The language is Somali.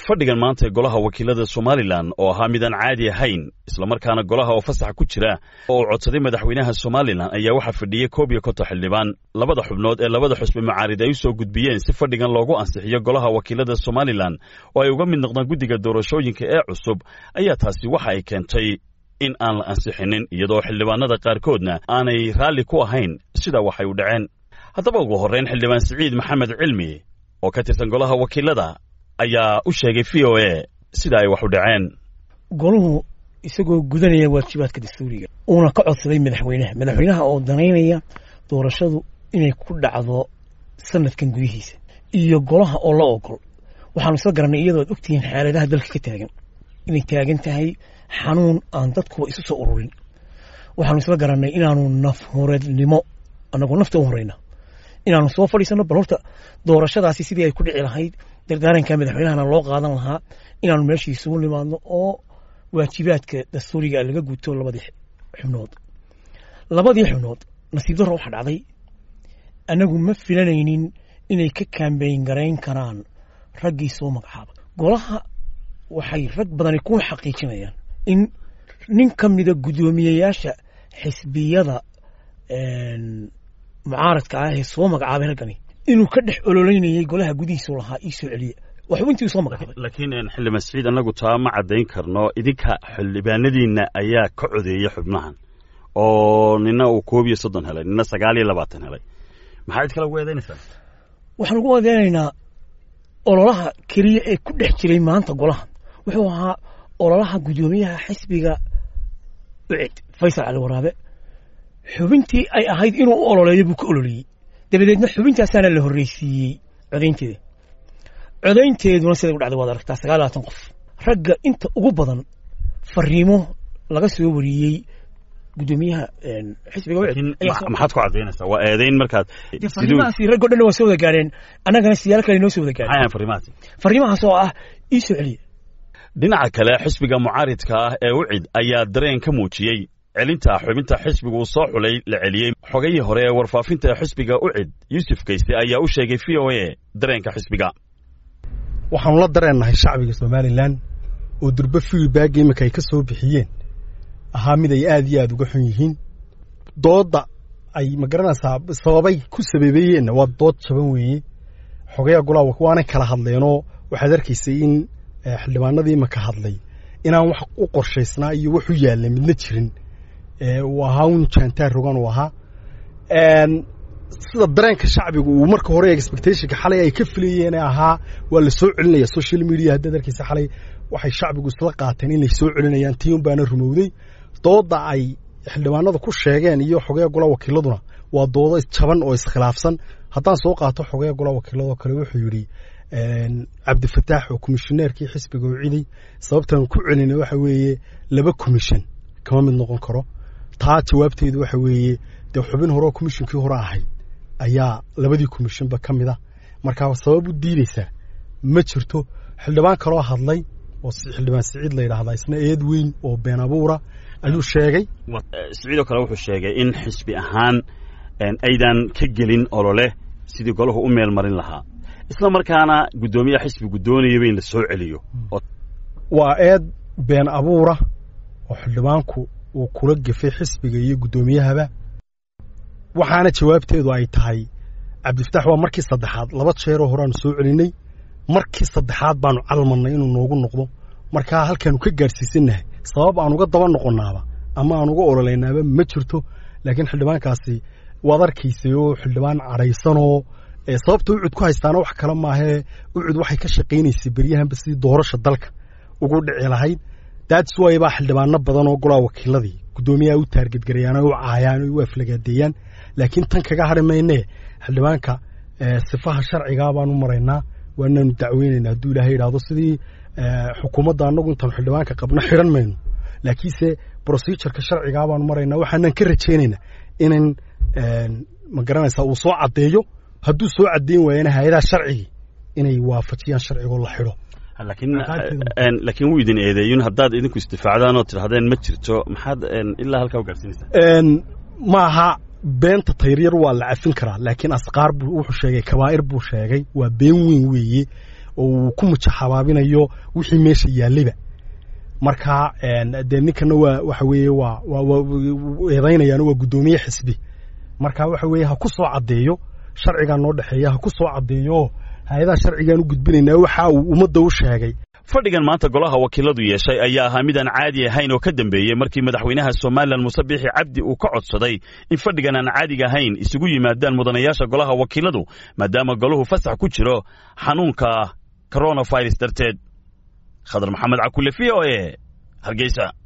fadhigan maanta ee golaha wakiilada somalilan oo ahaa midaan caadi ahayn islamarkaana golaha oo fasax ku jira oo uu codsaday madaxweynaha somalilan ayaa waxaa fadhiyey koob iyo konton xildhibaan labada xubnood ee labada xusbi mucaarid ay u soo gudbiyeen si fadhigan loogu ansixiyo golaha wakiilada somalilan oo ay uga mid noqdaan guddiga doorashooyinka ee cusub ayaa taasi waxa ay keentay in aan la ansixinin iyadoo xildhibaanada qaarkoodna aanay raalli ku ahayn sida waxay u dhaceen haddaba ugu horrayn xildhibaan siciid maxamed cilmi oo ka tirsan golaha wakiilada ayaa u sheegay v o a sida ay wax u dhaceen goluhu isagoo gudanaya waajibaadka dastuuriga uuna ka codsaday madaxweynaha madaxweynaha oo danaynaya doorashadu inay ku dhacdo sanadkan gudihiisa iyo golaha oo la ogol waxaanu isla garanay iyadoo ad ogtihiin xaaladaha dalka ka taagan inay taagan tahay xanuun aan dadkuba isu soo ururin waxaanu isla garanay inaanu nafhureednimo annagoo nafta u horeyna inaanu soo fadhiisano bal horta doorashadaasi sidii ay ku dhici lahayd dardaaranka madaxweynahana loo qaadan lahaa inaanu meeshii isugu nimaadno oo waajibaadka dastuuriga laga guto labadii xubnood labadii xubnood nasiib darro waxaa dhacday annagu ma filanaynin inay ka kaambeyn garayn karaan raggii soo magacaaba golaha waxay rag badani ku xaqiijinayaan in nin ka mida guddoomiyeyaasha xisbiyada mucaaradka ah ee soo magacaabay raggani inuu ka dhex ololeynayay golaha gudihiisu lahaa ii soo celiya waa xubintii soo magacaabay laakiin xildhibaan siciid annagu taa ma caddayn karno idinka xildhibaanadiinna ayaa ka codeeya xubnahan oo nina uu koob iyo soddon helay nina sagaal iyo labaatan helay maxaa id kale ugu eedaynaysaa waxaan ugu adeynaynaa ololaha keliya ee ku dhex jiray maanta golaha wuxuu ahaa ololaha guddoomiyaha xisbiga ucid faysal cali waraabe xubintii ay ahayd inuu u ololeeyo buu ka ololeeyey dabadeedna xubintaasaana la horreysiiyey codaynteeda codaynteeduna siday u dhacday waad aragtaa sagaal labaatan qof ragga inta ugu badan fariimo laga soo wariyey guddoomiyaha xisbiga maxaad ku caddaynaysaa waa eedayn markaad fariimahaasi raggo dhan waa soo wada gaadheen annagana siyaalo kale noo soo wada gaadheen maxay fariimahaasi fariimahaas oo ah ii soo celiya dhinaca kale xisbiga mucaaridka ah ee ucid ayaa dareen ka muujiyey celinta xubinta xisbiga uu soo xulay la celiyey xogayii hore ee warfaafinta xisbiga ucid yuusuf kayse ayaa u sheegay v o a dareenka xisbiga waxaanu la dareennahay shacbiga somalilan oo durbe fiilbaagga iminka ay ka soo bixiyeen ahaa mid ay aad iyo aad uga xun yihiin doodda ay ma garanaysaa sababay ku sababeeyeenna waa dood jaban weeye xogayaa golaa waanay kala hadleenoo waxaad arkaysay in xildhibaanadii iminka hadlay inaan wax u qorshaysnaa iyo wax u yaalla midna jirin uu ahaa un jaantaar rogan uu ahaa sida dareenka shacbigu uu marka hore expectationka xalay ay ka filayeen ahaa waa la soo celinaya social media haddaad arkaysa xalay waxay shacbigu isla qaateen inay soo celinayaan tii un baana rumowday doodda ay xildhibaanada ku sheegeen iyo xogaya golaa wakiiladuna waa doodo jaban oo iskhilaafsan haddaan soo qaato xogaya golaa wakiiladoo kale wuxuu yidhi cabdifataax oo komishineerkii xisbiga u ciday sababtaan ku celina waxa weeye laba komishin kama mid noqon karo taa jawaabteedu waxa weeye dee xubin hore oo komishinkii hore ahayd ayaa labadii komishinba ka mid a markaa sabab u diideysaa ma jirto xildhibaan kaloo hadlay oo xildhibaan siciid la yidhaahdaa isna eed weyn oo been abuura ayuu sheegay siciidoo kale wuxuu sheegay in xisbi ahaan aydan ka gelin olole sidii golahu u meel marin lahaa isla markaana guddoomiyaha xisbigu doonayaba in la soo celiyo waa eed been abuura oo xildhibaanku uu kula gefay xisbiga iyo guddoomiyahaba waxaana jawaabteedu ay tahay cabdifataax waa markii saddexaad laba jeeroo horeaanu soo celinay markii saddexaad baanu calmannay inuu noogu noqdo markaa halkaanu ka gaadhsiisannahay sabab aan uga daba noqonnaaba ama aan uga ololaynaaba ma jirto laakiin xildhibaankaasi waad arkaysay oo xildhibaan cadhaysanoo sababta ucud ku haystaana wax kale maahee ucud waxay ka shaqaynaysay beryahanba sidii doorasha dalka ugu dhici lahayd daadiswaay baa xildhibaano badan oo golaa wakiiladii guddoomiyaha u taargedgarayaan oo u caayaan oo u aflagaadeeyaan laakiin tan kaga hadhi maynee xildhibaanka sifaha sharcigaa baanu maraynaa waanaanu dacweynaynaa hadduu ilaahay yidhaahdo sidii xukuumadda annagu intaanu xildhibaanka qabno xidhan mayno laakiinse procedureka sharcigaa baanu maraynaa waxaanan ka rajaynaynaa inan ma garanaysaa uu soo caddeeyo hadduu soo caddeyn waayana hay-adaha sharcigii inay waafajiyaan sharcigoo la xidho laakiin wuu idin eedeeyun haddaad idinku istifaacdaan oo tidhahdeen ma jirto maxaad ilaa halkaa u gaadhsiinaysaa maaha beenta tayryar waa la cafin karaa laakiin asqaar buu wuxuu sheegay kabaa'ir buu sheegay waa been weyn weeye oo uu ku mujaxabaabinayo wixii meesha yaallayba marka dee ninkana waa waxa weeye waa waa eedaynayaan waa guddoomiye xisbi marka waxa weeye ha ku soo caddeeyo sharcigaa noo dhexeeya ha ku soo caddeeyo hay-adaha sharcigaan u gudbinaynaa waxa uu ummadda u sheegay fadhigan maanta golaha wakiiladu yeeshay ayaa ahaa midaan caadi ahayn oo ka dambeeyey markii madaxweynaha somalilan muuse biixi cabdi uu ka codsaday in fadhigan aan caadiga ahayn isugu yimaadaan mudanayaasha golaha wakiiladu maadaama golahu fasax ku jiro xanuunka coronavirus darteed khadar maxamed cakule v o e hargeysa